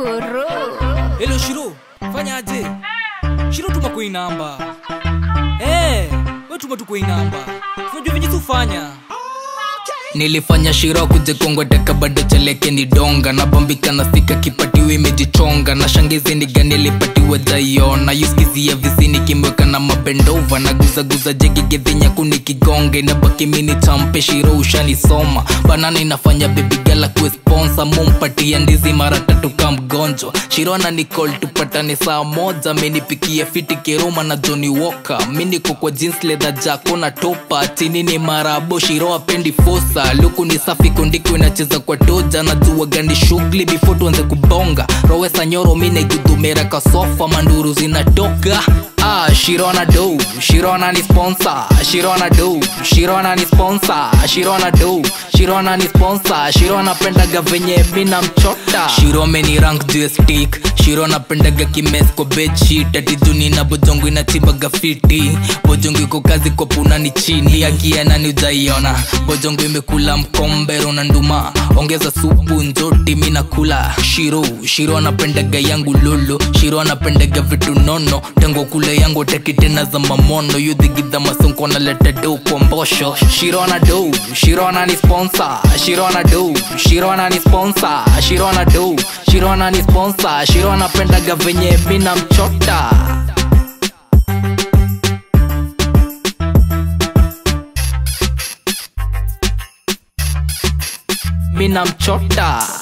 kuro Hello Shiro, fanya aje? Shiro tuma kwa hii namba. Eh, wewe tuma tu kwa hii namba. Unajua venye tufanya. nilifanya shiro kujikongoteka bado cheleke ni donga nabambika na sika kipatiwa imejichonga na shangizi ni gani alipatiwa jaiona yuskizia visini kimweka na mabendova na guzaguza jegigedhinya kunikigonge na baki mini champe shiro ushanisoma banana inafanya bebigala kuesponsa mumpatia ndizi mara tatu ka mgonjwa shiro na nicol tupatane saa moja menipikia fiti kiruma na joni woka miniko kwa jeans leather jako na topa chini ni marabo shiro apendi fosa luku ni safi kundiko inacheza kwa toja na jua gani shughuli before tuanze kubonga rowesa nyoro minegudhumera kasofa manduru zinatoka Ah, Shirona do, Shirona ni sponsor, Shirona do, Shirona ni sponsor, Shirona do, Shirona ni sponsor, Shirona pendaga venye mina mchota. Shiro meni rank juu ya stick, Shirona pendaga kimes kwa bedsheet, ati juni na bojongo inachibaga fiti. Bojongo iko kazi kwa puna ni chini, akiana ni ujaiona. Bojongo imekula mkombero na nduma, ongeza supu njoti mina kula. Shiro, Shiro anapendaga yangu lolo, Shiro anapendaga vitu nono, tengo kule yangu teki tena za mamono, yudhigidha masonko naleta do kwa mbosho. Shiro ana do, Shiro ana ni sponsor, Shiro ana do, Shiro ana ni sponsor, Shiro ana do, Shiro ana ni sponsor, Shiro anapendaga venye mina mchota. mina mchota